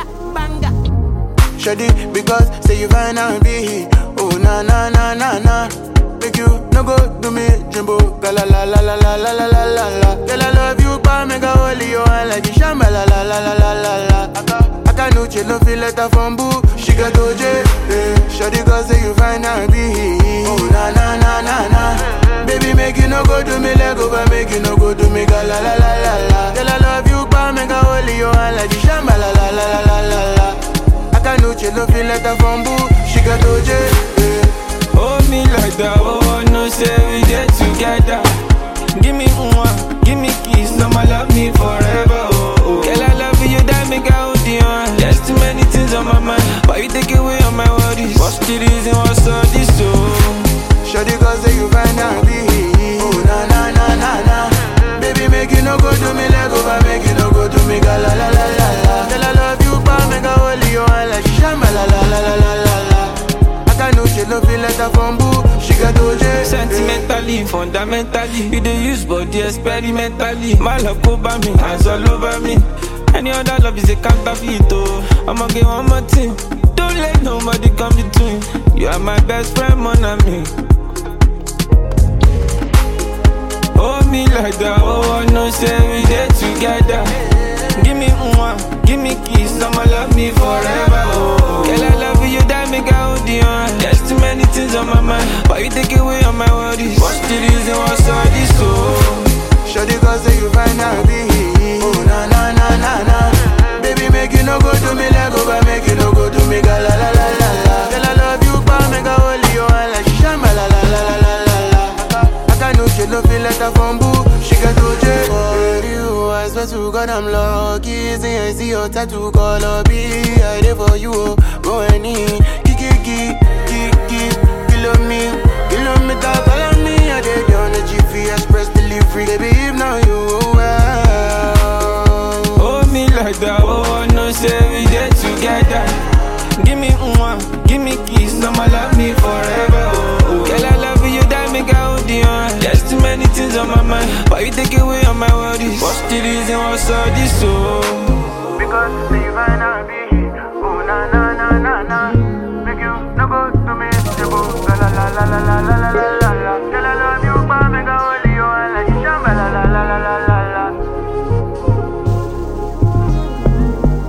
Banga. Shady, because say you fine and be Oh na na na na na Make you no go do me jumbo La la la la la la la la la la la Girl I love you pa make a holy you and like the shamba la la la la la la la Aka, aka no chill no feel letter from boo She got OJ, eh Shady cause say you fine and be Oh na na na na na Baby make you no go do me leg over Make you no go do me ga la la la la la Girl I love you pa make a holy you and like the shamba la la la la la la la Akanuche no feel letter from boo She got OJ eh. Hold me like that, oh, no say we get together. Give me one, give me kiss, I'ma love me forever, oh, oh. Girl, I love you, that make I hold you on. There's too many things on my mind, but you take away all my worries. What's the reason, what's all this, oh? Shawty cause say you find out be Oh na na na na na Baby make you no go do me leg over Make you no go do me ga la la la la la Girl I love you pa make a holy you and like shamba la la la la la la la Akanuche no feel letter from boo She got OJ eh. Sentimentally, fundamentally, you dey use body experimentally. My love go by me, hands all over me. Any other love is a counterfeit, oh. I'ma get one more thing. Don't let nobody come between. You are my best friend, mon ami. Hold me like that, oh, I know say we dey together. Give me one, give me kiss, I'ma love me forever, oh. Girl, I love you, that make I hold you on. There's too many things on my mind, but you take away all my worries. What's the reason, what's all this, oh? Shawty cause say you find out be Oh na na na na na Baby make you no go do me leg over Make you no go do me ga la la la la la Girl I love you pa make a holy you and like shamba la la la la la la la Aka, aka no she no feel letter from boo She got OJ For you I swear to God I'm lucky See I see your tattoo color be I there for you oh Go any Kiki kiki kiki Kilo me Kilometer follow me I did on the GP Express delivery Baby if now you well Hold me like that, oh, I know say we dey together. Give me one, give me kiss, I'ma love me forever, oh, oh. Girl, I love you, that make I hold you on. There's too many things on my mind, but you take away all my worries. What's the reason, what's all this, oh? Because say you find out be